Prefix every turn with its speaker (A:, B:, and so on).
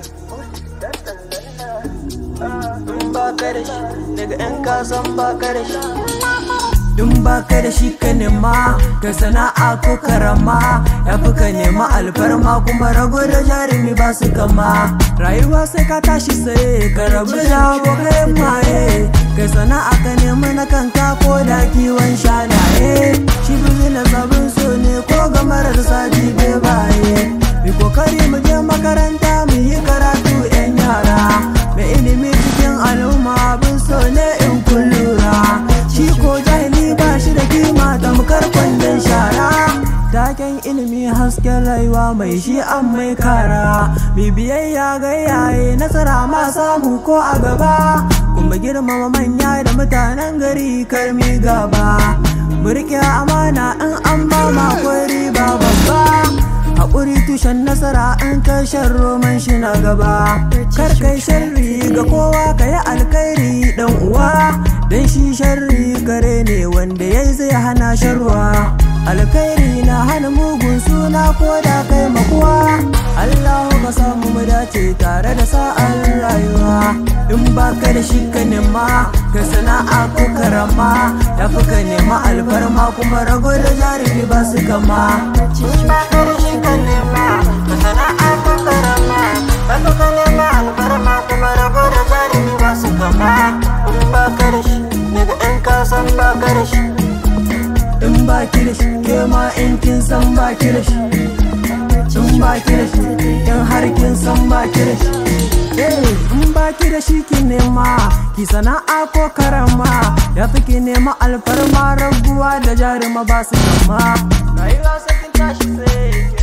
A: in ba ka da shi daga yan kasan ba ka da shi in ba ka da shi ka nema ka sana'a ko karama ya fi ka nema alfarma kuma rago da jarumi ba su kama rayuwa sai ka tashi sai ka rabu da abokai maye kai sana'a ka nema na kanka ko da kiwon shanaye shi na sabon so ne ko ga marar sati bai baye mi kokari mu je makaranta mu yi karatu yan yara mai ilimi cikin al'umma abin so ne in kun lura shi ko jahili ba shi da kima tamkar kwandon shara taken ilimi hasken rayuwa mai shi an mai kara mi biyayya ga yaye nasara ma samu ko a gaba kuma girmama manya da mutanen gari karmi gaba mu rike amana in an ba ma riba babba haƙuri tushen nasara in kai shan roman shi na gaba kar kai sharri ga kowa ka yi alkhairi dan uwa dan shi sharri gare ne wanda ya zai hana sharwa alkhairi na hana mugun suna ko da kai makuwa Allahu ka samu mu dace tare da sa'ar rayuwa in baka da shi ka nema ka sana'a ko karama ya fi ka nema alfarma kuma rago da jarumi ba su kama in baka da shi ka nema ka sana'a ko karama ya fi ka nema alfarma kuma rago da jarumi ba su kama in baka da shi daga yan kasan baka da shi in baki da shi ke ma in kin san baki da shi in baki da shi in har kin san baki da shi in baki da shi ki nema ki sana'a ko karama ya fi ki nema alfarma raguwa da jaruma ba su kama rayuwa sakin tashi sai